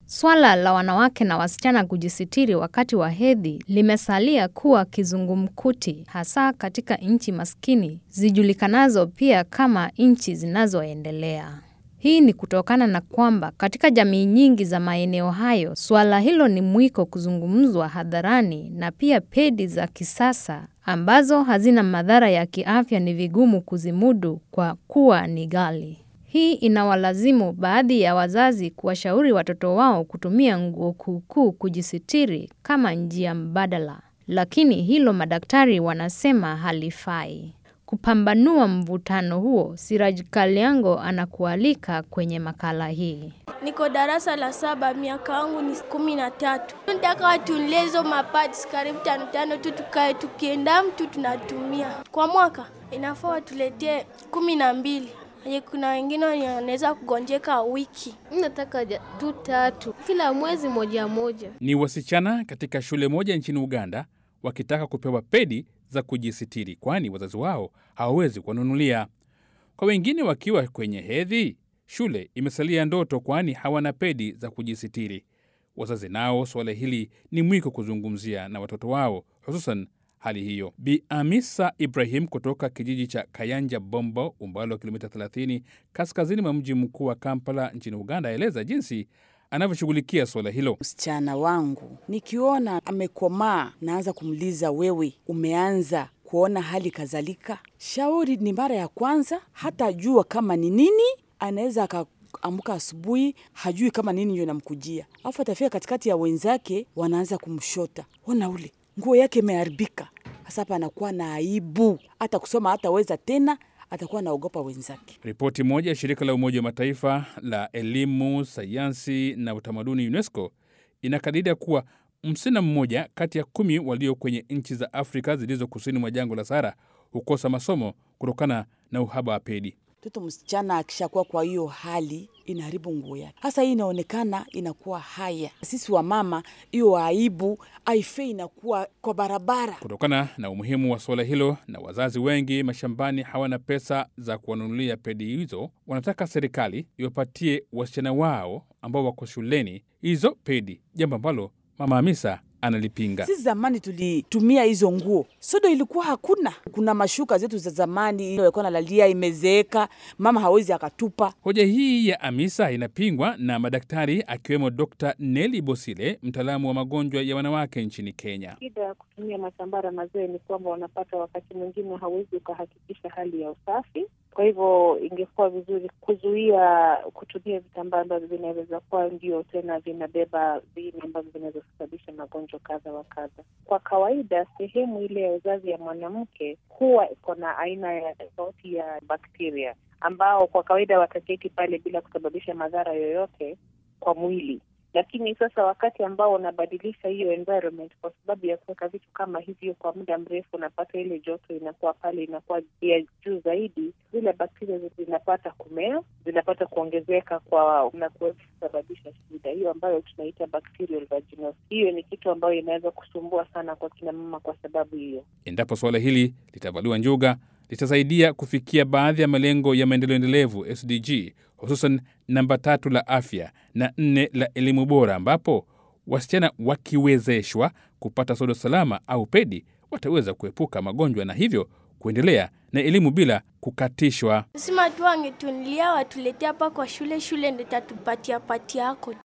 Swala la wanawake na wasichana kujisitiri wakati wa hedhi limesalia kuwa kizungumkuti hasa katika nchi maskini zijulikanazo pia kama nchi zinazoendelea. Hii ni kutokana na kwamba katika jamii nyingi za maeneo hayo suala hilo ni mwiko kuzungumzwa hadharani na pia pedi za kisasa ambazo hazina madhara ya kiafya ni vigumu kuzimudu kwa kuwa ni ghali. Hii inawalazimu baadhi ya wazazi kuwashauri watoto wao kutumia nguo kuukuu kujisitiri kama njia mbadala. Lakini hilo madaktari wanasema halifai. Kupambanua mvutano huo, Siraj Kalyango anakualika kwenye makala hii. Niko darasa la saba, miaka yangu ni kumi na tatu. Nataka watunulie hizo mapads karibu tano tano tu, tukae tukienda mtu tunatumia kwa mwaka, inafaa watuletee kumi na mbili. Kuna wengine wanaweza kugonjeka wiki. Nataka tu tatu kila mwezi moja moja. Ni wasichana katika shule moja nchini Uganda wakitaka kupewa pedi za kujisitiri, kwani wazazi wao hawawezi kuwanunulia. Kwa wengine wakiwa kwenye hedhi, shule imesalia ndoto, kwani hawana pedi za kujisitiri. Wazazi nao suala hili ni mwiko kuzungumzia na watoto wao, hususan hali hiyo. Bi Amisa Ibrahim kutoka kijiji cha Kayanja Bombo, umbali wa kilomita 30 kaskazini mwa mji mkuu wa Kampala nchini Uganda, aeleza jinsi anavyoshughulikia suala hilo. Msichana wangu nikiona amekomaa, naanza kumliza, wewe umeanza kuona hali kadhalika? Shauri ni mara ya kwanza, hata jua kama ni nini, anaweza akaamka asubuhi hajui kama nini ndio namkujia, alafu atafika katikati ya wenzake, wanaanza kumshota, ona ule nguo yake imeharibika. Sasa hapa anakuwa na aibu, hata kusoma hataweza tena, atakuwa anaogopa wenzake. Ripoti moja ya shirika la Umoja wa Mataifa la elimu, sayansi na utamaduni UNESCO inakadiria kuwa msichana mmoja kati ya kumi walio kwenye nchi za Afrika zilizo kusini mwa jangwa la Sahara hukosa masomo kutokana na uhaba wa pedi. Mtoto msichana akishakuwa kwa hiyo hali inaharibu nguo yake. Sasa hii inaonekana inakuwa haya, sisi wa mama, hiyo aibu aife inakuwa kwa barabara. Kutokana na umuhimu wa suala hilo na wazazi wengi mashambani hawana pesa za kuwanunulia pedi hizo, wanataka serikali iwapatie wasichana wao ambao wako shuleni hizo pedi, jambo ambalo Mama Hamisa analipinga. Sisi zamani tulitumia hizo nguo, sodo ilikuwa hakuna. Kuna mashuka zetu za zamani walikuwa nalalia, imezeeka, mama hawezi akatupa. Hoja hii ya Amisa inapingwa na madaktari akiwemo Dr. Nelly Bosile, mtaalamu wa magonjwa ya wanawake nchini Kenya. Shida ya kutumia matambara mazee ni kwamba wanapata wakati mwingine hauwezi ukahakikisha hali ya usafi. Kwa hivyo ingekuwa vizuri kuzuia kutumia vitambaa ambavyo vinaweza kuwa ndio tena vinabeba viini ambavyo vinaweza kusababisha magonjwa kadha wa kadha. Kwa kawaida, sehemu ile ya uzazi ya mwanamke huwa iko na aina ya tofauti ya bakteria ambao kwa kawaida wataketi pale bila kusababisha madhara yoyote kwa mwili lakini sasa wakati ambao unabadilisha hiyo environment kwa sababu ya kuweka vitu kama hivyo kwa muda mrefu, unapata ile joto inakuwa pale inakuwa ya juu zaidi, zile bakteria zinapata kumea, zinapata kuongezeka kwa na kuweza kusababisha shida hiyo ambayo tunaita bacterial vaginosis. Hiyo ni kitu ambayo inaweza kusumbua sana kwa kina mama kwa sababu hiyo. Endapo suala hili litavaliwa njuga, litasaidia kufikia baadhi ya malengo ya maendeleo endelevu SDG, hususan namba tatu la afya na nne la elimu bora, ambapo wasichana wakiwezeshwa kupata sodo salama au pedi wataweza kuepuka magonjwa na hivyo kuendelea na elimu bila kukatishwa. Sima tu wangetunilia watuletea hapa kwa shule, shule ndo tatupatia pati yako